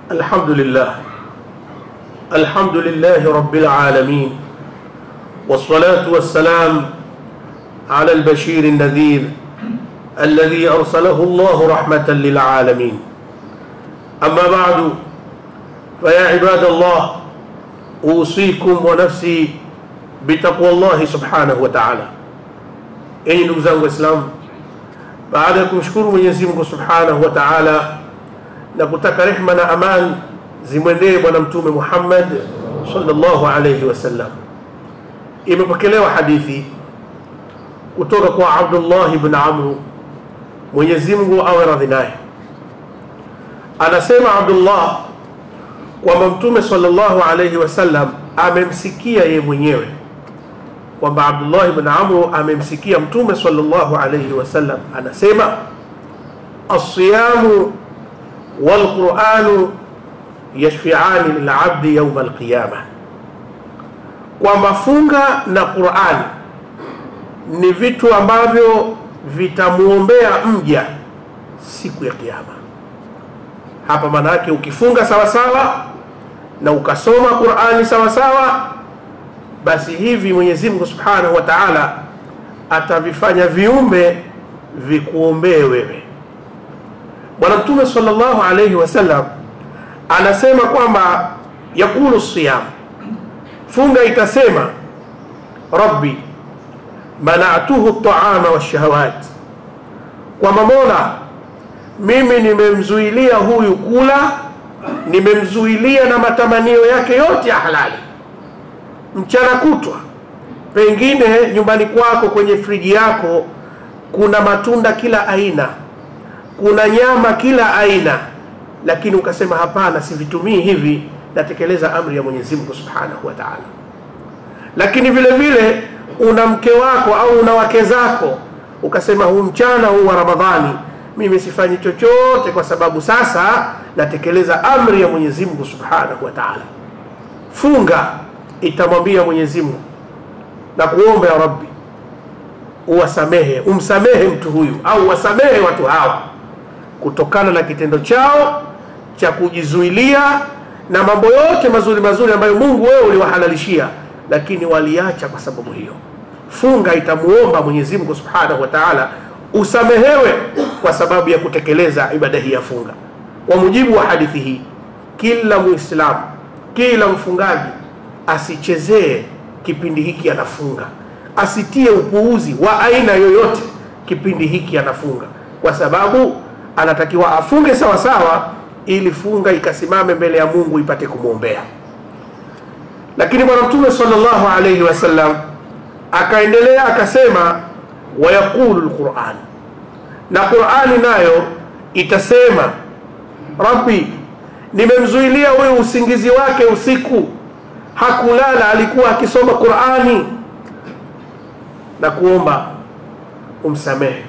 الحمد لله الحمد لله رب العالمين والصلاة والسلام على البشير النذير الذي أرسله الله رحمة للعالمين أما بعد فيا عباد الله أوصيكم ونفسي بتقوى الله سبحانه وتعالى أي نبزان وإسلام baada ya kumshukuru Mwenyezi Mungu Subhanahu wa Ta'ala na kutaka rehma na amani zimwendee bwana mtume Muhammad sallallahu alayhi wasallam, imepokelewa hadithi kutoka kwa Abdullah ibn Amr, Mwenyezi Mungu awe radhi naye, anasema Abdullah kwamba mtume sallallahu alayhi wasallam amemsikia ye mwenyewe kwamba Abdullah ibn Amr amemsikia Mtume sallallahu alayhi wasallam anasema alsiyamu walquranu yashfiani lilabdi yauma alqiyama, kwamba funga na Qurani ni vitu ambavyo vitamwombea mja siku ya Kiyama. Hapa maana yake ukifunga sawasawa na ukasoma Qurani sawasawa basi hivi Mwenyezi Mungu Subhanahu wa Ta'ala atavifanya viumbe vikuombee wewe. Bwana Mtume sallallahu alayhi wasallam anasema kwamba yakulu siyam, funga itasema rabbi manatuhu taama washahawat, kwamba Mola, mimi nimemzuilia huyu kula, nimemzuilia na matamanio yake yote ya halali mchana kutwa, pengine nyumbani kwako kwenye friji yako kuna matunda kila aina, kuna nyama kila aina, lakini ukasema hapana, sivitumii hivi, natekeleza amri ya Mwenyezi Mungu Subhanahu wa Ta'ala. Lakini vile vile una mke wako au una wake zako, ukasema huu mchana huu wa Ramadhani mimi sifanyi chochote, kwa sababu sasa natekeleza amri ya Mwenyezi Mungu Subhanahu wa Ta'ala. Funga itamwambia Mwenyezi Mungu na kuomba ya Rabbi, uwasamehe, umsamehe mtu huyu au wasamehe watu hawa kutokana na kitendo chao cha kujizuilia na mambo yote mazuri mazuri ambayo Mungu wewe uliwahalalishia, lakini waliacha kwa sababu hiyo. Funga itamuomba Mwenyezi Mungu Subhanahu wa Ta'ala usamehewe kwa sababu ya kutekeleza ibada hii ya funga. Kwa mujibu wa hadithi hii, kila Muislamu, kila mfungaji asichezee kipindi hiki anafunga, asitie upuuzi wa aina yoyote kipindi hiki anafunga, kwa sababu anatakiwa afunge sawa sawa, ili funga ikasimame mbele ya Mungu ipate kumwombea. Lakini Bwana Mtume sallallahu alayhi wasallam akaendelea akasema, wayaqulu lquran, na Qurani nayo itasema, Rabbi, nimemzuilia huyu usingizi wake usiku hakulala alikuwa akisoma Qurani na kuomba umsamehe.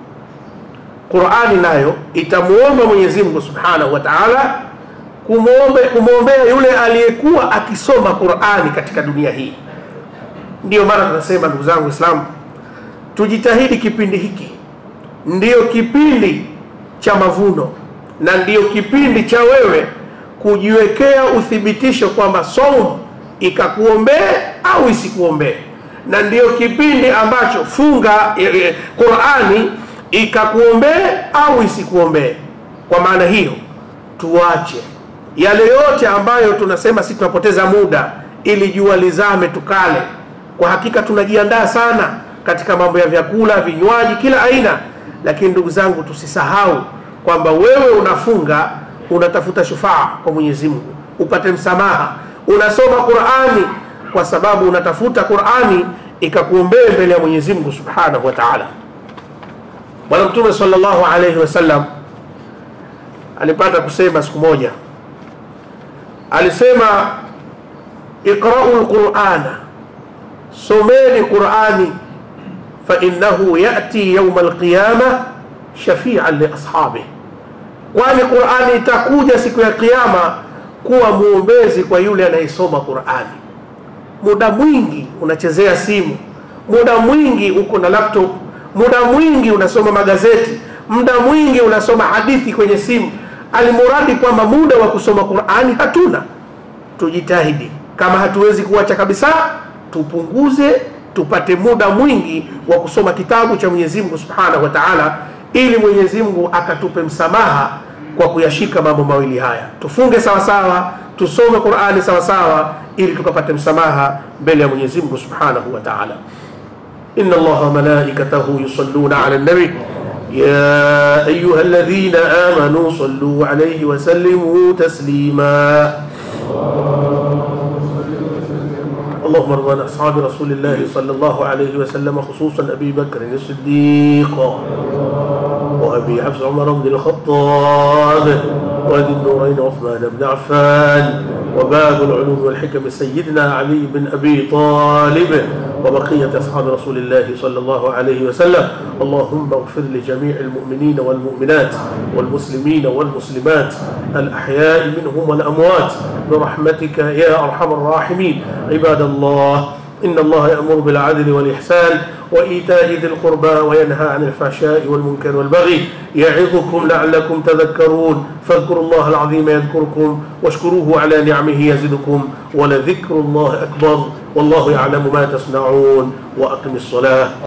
Qurani nayo itamuomba Mwenyezi Mungu Subhanahu wa Ta'ala kumwombe kumwombea yule aliyekuwa akisoma Qurani katika dunia hii. Ndiyo maana tunasema ndugu zangu Waislamu, tujitahidi kipindi hiki ndiyo kipindi cha mavuno na ndiyo kipindi cha wewe kujiwekea uthibitisho kwamba saumu ikakuombee au isikuombee, na ndiyo kipindi ambacho funga e, e, Qurani ikakuombee au isikuombee. Kwa maana hiyo, tuache yale yote ambayo tunasema si tunapoteza muda ili jua lizame tukale. Kwa hakika tunajiandaa sana katika mambo ya vyakula, vinywaji, kila aina, lakini ndugu zangu, tusisahau kwamba wewe unafunga unatafuta shufaa kwa Mwenyezi Mungu upate msamaha, unasoma Qur'ani kwa sababu unatafuta Qur'ani ikakuombee mbele ya Mwenyezi Mungu Subhanahu wa Ta'ala. Bwana Mtume sallallahu alayhi wasallam alipata kusema siku moja, alisema iqra'u al-Qur'ana, someni Qur'ani, fa innahu ya'ti yawm al-qiyamah shafi'an li ashabihi kwani Qur'ani itakuja siku ya Kiyama kuwa muombezi kwa yule anayesoma Qur'ani. Muda mwingi unachezea simu, muda mwingi uko na laptop, muda mwingi unasoma magazeti, muda mwingi unasoma hadithi kwenye simu, almuradi kwamba muda wa kusoma qurani hatuna tujitahidi kama hatuwezi kuacha kabisa tupunguze tupate muda mwingi wa kusoma kitabu cha mwenyezi mungu subhanahu wa taala ili mwenyezi mungu akatupe msamaha kwa kuyashika mambo mawili haya tufunge sawasawa tusome qurani sawasawa ili tukapate msamaha mbele ya mwenyezi mungu subhanahu wa taala إن الله وملائكته يصلون على النبي يا أيها الذين آمنوا صلوا عليه وسلموا تسليما اللهم ارض عن أصحاب رسول الله صلى الله عليه وسلم خصوصا أبي بكر الصديق وأبي حفص عمر بن الخطاب وذي النورين عثمان بن عفان وباب العلوم والحكم سيدنا علي بن أبي طالب وبقية أصحاب رسول الله صلى الله عليه وسلم اللهم اغفر لجميع المؤمنين والمؤمنات والمسلمين والمسلمات الأحياء منهم والأموات برحمتك يا أرحم الراحمين عباد الله إن الله يأمر بالعدل والإحسان وإيتاء ذي القربى وينهى عن الفحشاء والمنكر والبغي يعظكم لعلكم تذكرون فاذكروا الله العظيم يذكركم واشكروه على نعمه يزدكم ولذكر الله أكبر والله يعلم ما تصنعون وأقم الصلاة